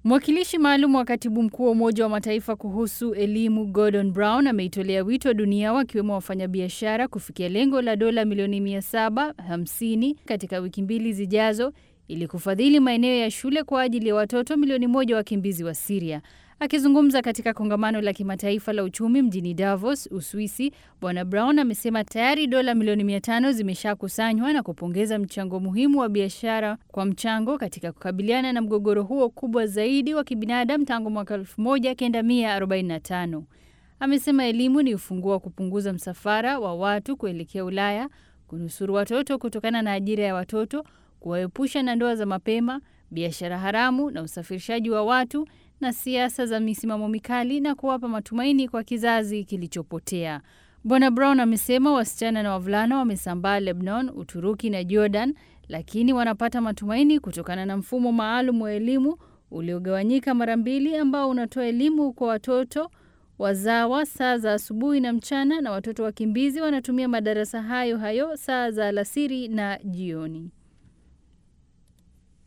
Mwakilishi maalum wa katibu mkuu wa Umoja wa Mataifa kuhusu elimu Gordon Brown ameitolea wito dunia wakiwemo wafanyabiashara kufikia lengo la dola milioni 750 katika wiki mbili zijazo ili kufadhili maeneo ya shule kwa ajili ya watoto milioni moja wakimbizi wa Siria. Akizungumza katika kongamano la kimataifa la uchumi mjini Davos, Uswisi, Bwana Brown amesema tayari dola milioni mia tano zimeshakusanywa na kupongeza mchango muhimu wa biashara kwa mchango katika kukabiliana na mgogoro huo kubwa zaidi wa kibinadamu tangu mwaka 1945. Amesema elimu ni ufunguo wa kupunguza msafara wa watu kuelekea Ulaya, kunusuru watoto kutokana na ajira ya watoto, kuwaepusha na ndoa za mapema, biashara haramu na usafirishaji wa watu na siasa za misimamo mikali na kuwapa matumaini kwa kizazi kilichopotea. Bwana Brown amesema wasichana na wavulana wamesambaa Lebanon, Uturuki na Jordan, lakini wanapata matumaini kutokana na mfumo maalum wa elimu uliogawanyika mara mbili ambao unatoa elimu kwa watoto wazawa saa za asubuhi na mchana, na watoto wakimbizi wanatumia madarasa hayo hayo saa za alasiri na jioni.